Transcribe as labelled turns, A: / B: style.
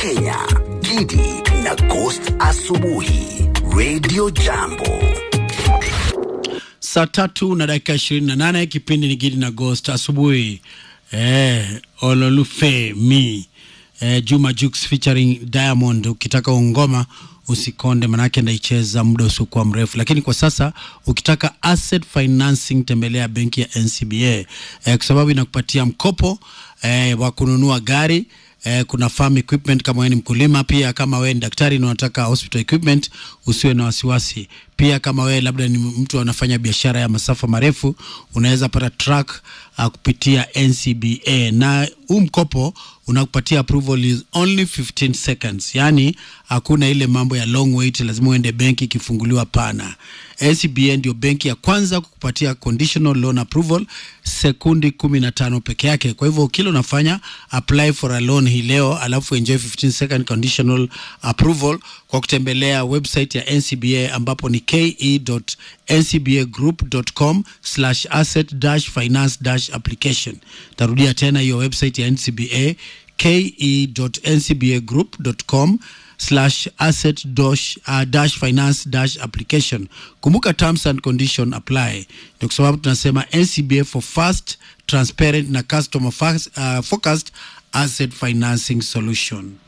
A: Kenya, Gidi na Ghost Asubuhi, Radio Jambo.
B: Saa tatu na dakika ishirini na nane kipindi ni Gidi na Ghost asubuhi. Eh, Ololufe mi eh, Juma Jux featuring Diamond. Ukitaka ungoma usikonde, manake ndaicheza muda usiokuwa mrefu, lakini kwa sasa ukitaka asset financing tembelea benki ya NCBA eh, kwa sababu inakupatia mkopo eh, wa kununua gari eh, kuna farm equipment kama wewe ni mkulima, pia kama wewe ni daktari na unataka hospital equipment, usiwe na wasiwasi. Pia kama wewe labda ni mtu anafanya biashara ya masafa marefu, unaweza pata truck uh, kupitia NCBA na huu mkopo unakupatia approval is only 15 seconds, yani hakuna ile mambo ya long wait, lazima uende benki ikifunguliwa. Pana, NCBA ndio benki ya kwanza kukupatia conditional loan approval sekundi 15 peke yake. Kwa hivyo kile unafanya apply for a loan hii leo, alafu enjoy 15 second conditional approval kwa kutembelea website ya NCBA ambapo ni ke.ncbagroup.com slash asset dash finance dash application. Tarudia tena hiyo website ya NCBA ke.ncbagroup.com slash asset dash, uh, dash finance dash application. Kumbuka terms and condition apply. Ndio kwa sababu tunasema NCBA for fast, transparent na customer fast, uh, focused asset financing solution.